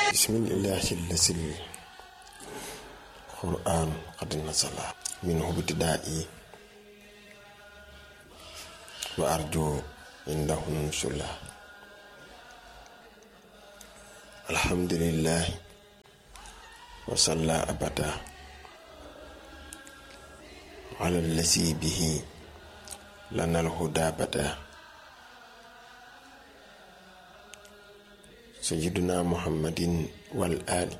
bismillahi lasil quran qad nasala minhu bitidaai wa arju indahu nusula alhamdulillahi wa salla abada ala lasi bihi lana alhuda bada sayyiduna muhammadin wal ali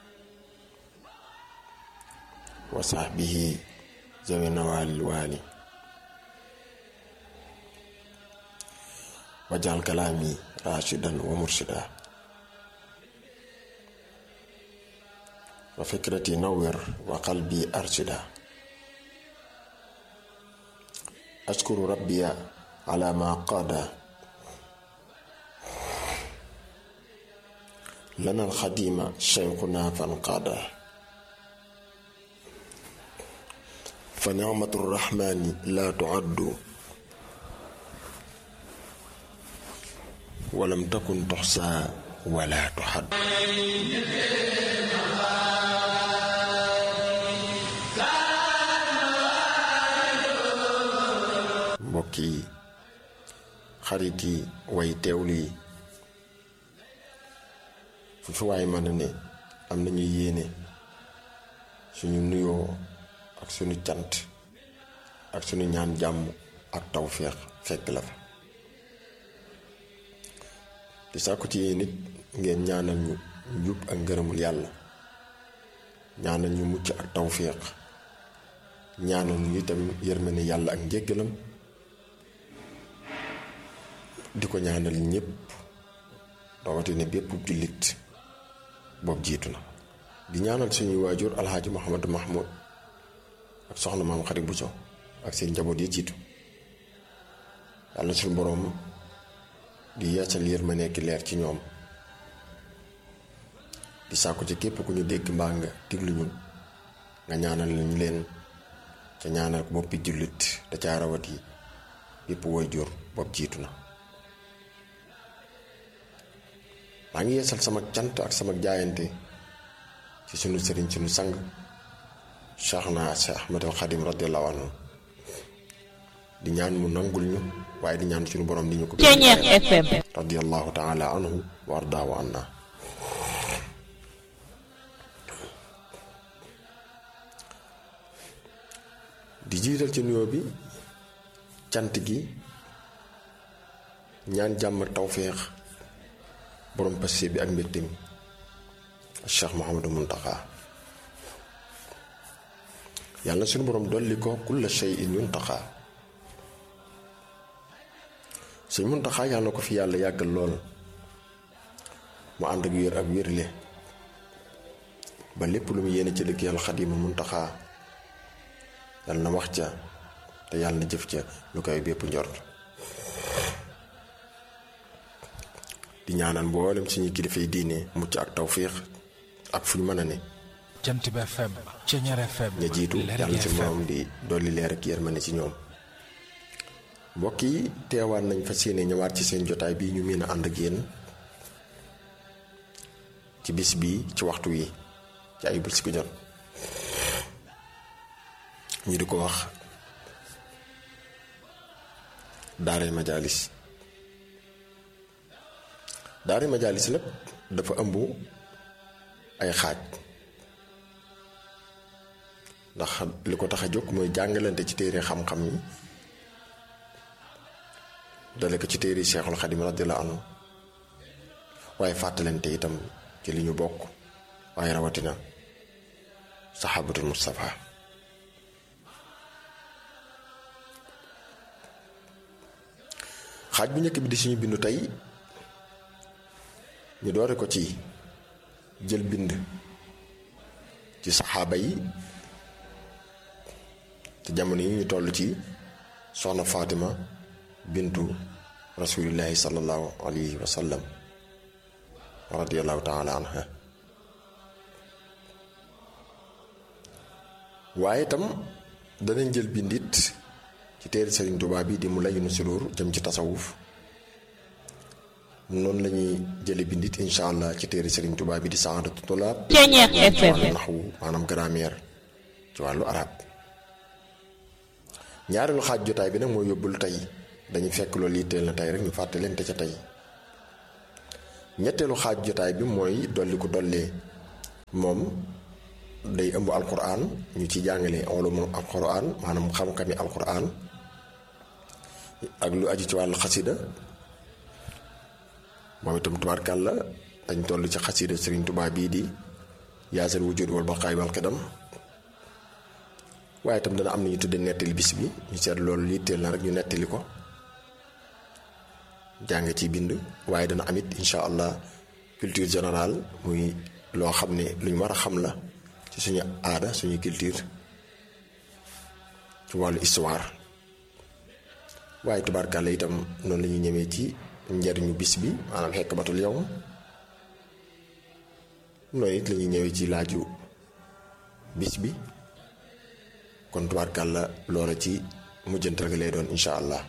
wa sahbihi zawina wal wali wajal kalami rashidan wa murshida wa fikrati nawwir wa qalbi arshida ashkuru rabbiya ala ma qada lana alxadima cheikhuna fanqaada fa nicmatu rrahmani la tuaddu walam takun tuxsa wala tuxad mbokk yi xarit yi way teewlu yi fu fi waay mën a ne am nañu yéene suñu nuyoo ak suñu cant ak suñu ñaan jàmm ak tawféex fekk la fa di sàkku ci yéen nit ngeen ñaanal ñu njub ak ngërëmul yàlla ñaanal ñu mucc ak tawféex ñaanal ñu itam yërmande yàlla ak njéggalam di ko ñaanal ñépp rawatina bépp jullit boobu jiitu na di ñaanal suñuy waajur alxaaji Mouhamadou Mahmoud ak soxna maam Xarit Bousso ak seen njaboot yi jiitu yàlla suñu boroom di yeesal yërma nekk leer ci ñoom di sàkku ci képp ku ñu dégg mbaa nga diglu ñun nga ñaanal ñu leen ca ñaanal ko boppi jullit da caa rawat yi bépp waajur boobu jiitu na maa ngi yeesal sama cant ak sama jaayante ci sunu sëriñ sunu sang Cheikh na Cheikh Ahmad al Xadim radiallahu anhu di ñaan mu nangul ñu waaye di ñaan suñu borom di ñu ko FM radiallahu taala anhu wa ardaahu anna di jiital ci nuyoo bi cant gi ñaan jàmm tawféex borom passé bi ak mbégte mi Cheikh Mouhamadou Muntaxa yàlla suñu borom dolli ko kulla shay'in yuntaxa suñ Muntaxa yàlla na ko fi yàlla yàggal lool mu ànd ak wér ak wérle ba lépp lu mu yéene ci liggéeyal Xaadimu Muntaxa yàlla na wax ca te yàlla na jëf ca lu koy bépp njort di ñaanal mboolem suñu kilifa yi diine mucc ak tawféex ak fu ñu mën a ne jant bi FM Ceñeer FM ña jiitu yàlla ci moom di dolli leer ak yërmande ci ñoom mbokk yi teewaat nañ fa séene ñëwaat ci seen jotaay bii ñu miin a ànd ak yéen ci bis bii ci waxtu wi ci ay bés ku jot ñu di ko wax daaray majaalis daari majaalis nag dafa ëmb ay xaaj ndax li ko tax a jóg mooy jàngalante ci téere xam-xam yi dale ko ci téere Seexul Xadim radiyallahu anhu waaye fàttalante itam ci li ñu bokk waaye rawatina saxaabatul Mustafa xaaj bu njëkk bi di suñu bindu tey ñu doore ko ci jël bind ci saxaaba yi te jamono yi ñu toll ci soxna Fatima bintu rasulillahi sallallahu alayhi wa sallam radiallahu taala anha waaye itam danañ jël bindit ci téere Sëriñ Tuubaa bi di mu layinu suruur jëm ci tasawuf noonu la ñuy jële bindit incha allah ci téere Serigne Touba bi di Saadatu Tulaab Ceeñeex FM wàllu naxwu maanaam grammaire ci wàllu arab ñaareelu xaaj jotaay bi nag mooy yóbbul tey dañuy fekk loolu yitteel na tey rek ñu fàtte leen te ca tey ñetteelu xaaj jotaay bi mooy dolli ko dollee moom day ëmb alquran ñu ci jàngale ulumu alquran maanaam xam-xami alquran ak lu aju ci wàllu xasida moom itam tubaarkàlla dañ toll ci xasida Sëriñ Tuubaa bii di yaasal wujud wal baqaay wal xidam waaye itam dana am na ñu tudde nettali bis bi ñu seet loolu yitteel na rek ñu nettali ko jàng ci bind waaye dana amit incha allah culture générale muy loo xam ne luñ war a xam la ci suñu aada suñu culture ci wàllu histoire waaye tubaarkàlla itam noonu la ñuy ñëwee ci njariñu bis bi maanaam xekk batul yow noonu it la ñuy ñëwee ci laaju bis bi kon tubaarkàlla loola ci mujjantal gi lay doon incha allah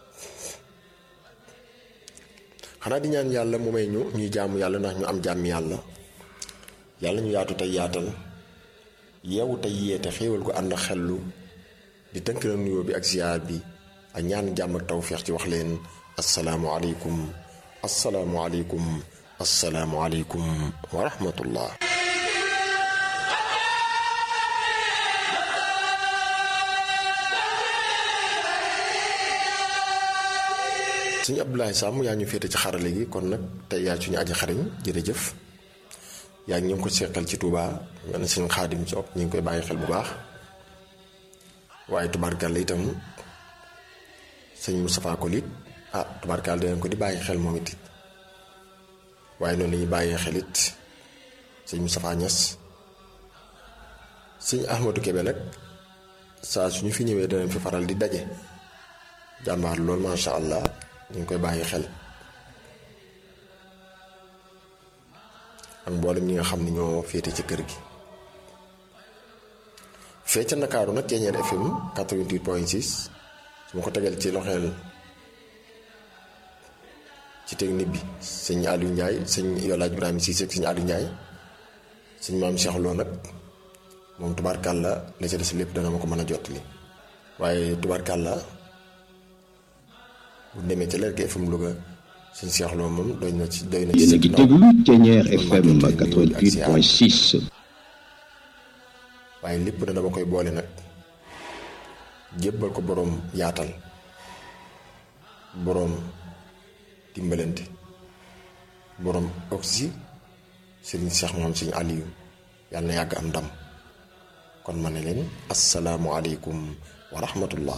xanaa di ñaan yàlla mu may ñu ñuy jaamu yàlla ndax ñu am jàmm yàlla yàlla ñu yaatu tey yaatal yeewu tey yeete xéewal gu ànd xellu di tënk la nuyoo bi ak ziyaar bi ak ñaan jàmm ak tawféex ci wax leen asalaamualeykum asalaamualeykum asalaamualeykum wa rahmatullah suñu Abdoulaye Samb yaa ñu féete ci xarale gi kon nag tey yaa suñu aji xariñ jërëjëf yaa ngi ñu ngi ko seqal ci Touba nga ne suñu xaadim Soop ñu ngi koy bàyyi xel bu baax waaye tubaarkàlla itam sëñ Moustapha Kolit ah tubaarkàlla danañ ko di bàyyi xel moom it waaye noonu la ñuy bàyyee xel it sëñ Moustapha Niass sëñ Ahmadou Kébé nag saa suñu fi ñëwee danañ fi faral di daje jàmbaar loolu macha allah ñu ngi koy bàyyi xel ak mboolem ñi nga xam ne ñoo féete ci kër gi. fee ca Ndakaaru nag Ceeñeer FM 88.6 su ma ko tegal ci loxeel ci technique bi sëñ Aliou Ndiaye sëñ Yolaaj Ibrahima Cissé ak sëñ Aliou Ndiaye sëñ maam Cheikh Lo nag moom tubaarkàlla la ca des lépp dana ma ko mën a jottali waaye tubaarkàlla bu demee ca Lergui FM Louga sëñ Cheikh Lo moom doy na ci doy na ci. yéen a ngi déglu Ceeñeer FM 88.6. waaye lépp na dama koy boole nag jébbal ko boroom yaatal boroom dimbalante boroom oxy sëriñ Cheikh moom sëriñ Aliou yàlla na yàgg am ndam kon ma ne leen asalaamualeykum wa rahmatullah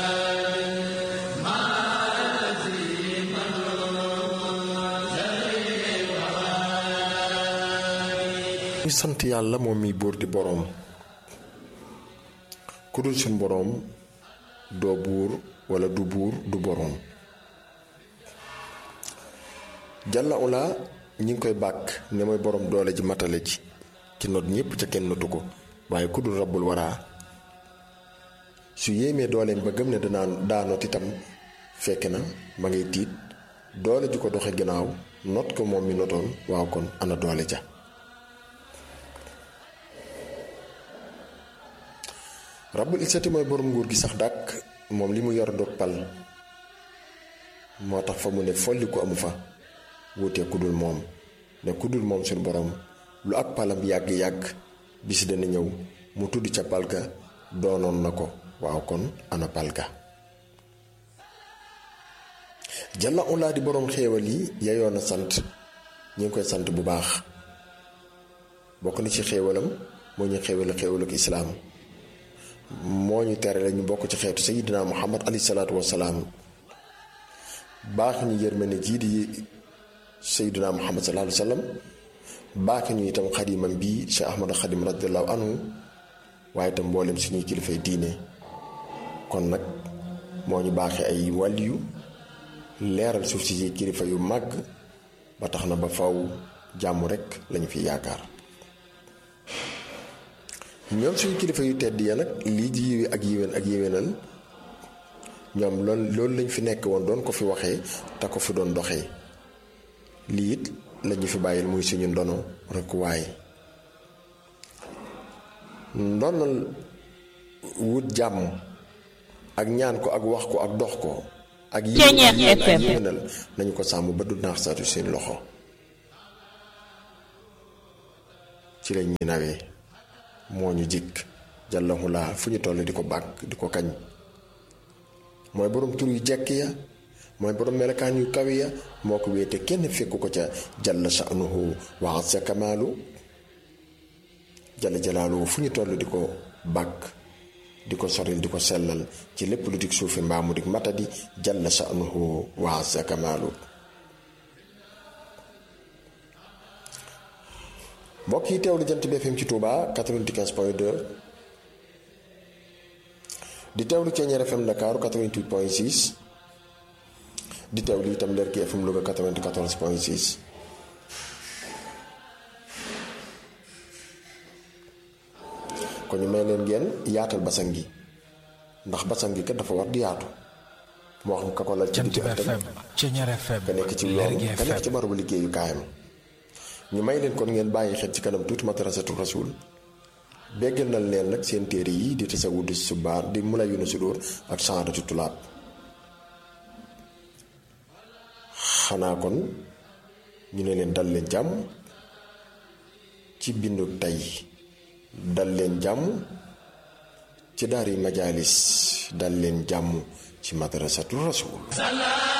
ñu sant yàlla moom mi buur di boroom ku dul suñ boroom doo buur walla du buur du boroom jàlla ula ñi ngi koy bàkk ne mooy boroom doole ji matale ji ci not ñépp ca kenn notu ko waaye ku dul rabbul waraa su yéemee dooleem ba gëm ne danaa daa not itam fekk na ma ngay tiit doole ji ko doxe gannaaw not ko moom mi notoon waaw kon ana doole ja rabbul isati mooy borom nguur gi sax dàkk moom li mu yor dog pal moo tax fa mu ne folli ko amu fa wuutee ku dul moom ne ku dul moom suñu borom lu ak palam yàgg-yàgg bis dana ñëw mu tudd ca palga doonoon na ko waaw kon ana palga jalla ulaa di boroom xéewal yi yayoon na sant ñu ngi koy sant bu baax bokk na ci xéewalam moo ñu xéewal xéewalu ko islaam moo ñu tere la ñu bokk ci xeetu sayidina muhammad alayhi salaatu wasalaam baax ñu yërmande jii di sayidina muhammad sallallahu alayhi wasallam baax ñu itam xadimam bii cheikh ahmad xadim radiallahu anhu waaye itam mboolem suñuy kilifay diine kon nag moo ñu baaxee ay wàlliyu leeral suuf si kilifa yu màgg ba tax na ba faw jàmm rekk lañu fi yaakaar ñoom suñu kilifa yu tedd ya nag lii ji yiwe ak yiwén ak yiwénal ñoom loolu loolu lañ fi nekk woon doon ko fi waxee te ko fi doon doxee lii it lañu fi bàyyil muy suñu ndono rek waaye ndonal wut jàmm ak ñaan ko ak wax ko ak dox ko ak yéenal nañu ko sàmm ba du naax saatu seen loxo ci lañ ñu nawee moo ñu jikk jàllahu laa fu ñu toll di ko bàkk di ko kañ mooy borom tur yu jekk ya mooy borom melokaan yu kawi ya moo ko wéete kenn fekku ko ca jalla sha'nuhu wa azza kamaalu jalla jalaaluhu fu ñu toll di ko bàkk di ko soril di ko sellal ci lépp lu dig suufi mbaamu dig matadi jalla sha'nuhu wa azza kamaalu mbokk yi teewlu jant bi FM ci Touba 95 point 2 di teewlu Ceeñeer FM Dakar 88 point 6 di teewlu itam Lerki FM Louga 94 point 6 kon ñu may leen ngeen yaatal basan gi ndax basan gi kat dafa war di yaatu moo xam ka ko la ci Jant digg bi ëttam FM Ceeñeer FM ka nekk ci yoon Lergui ka nekk FM ci barabu liggéeyu kaayam ñu may leen kon ngeen bàyyi xel ci kanam tuuti madrasatu rasul béggal na leen nag seen téere yi di tasawud subaar di mulay yu na sudóor ak saadatu tulaab xanaa kon ñu ne leen dal leen jàmm ci bindu tey dal leen jàmm ci daari majaalis dal leen jàmm ci madrasatu rasul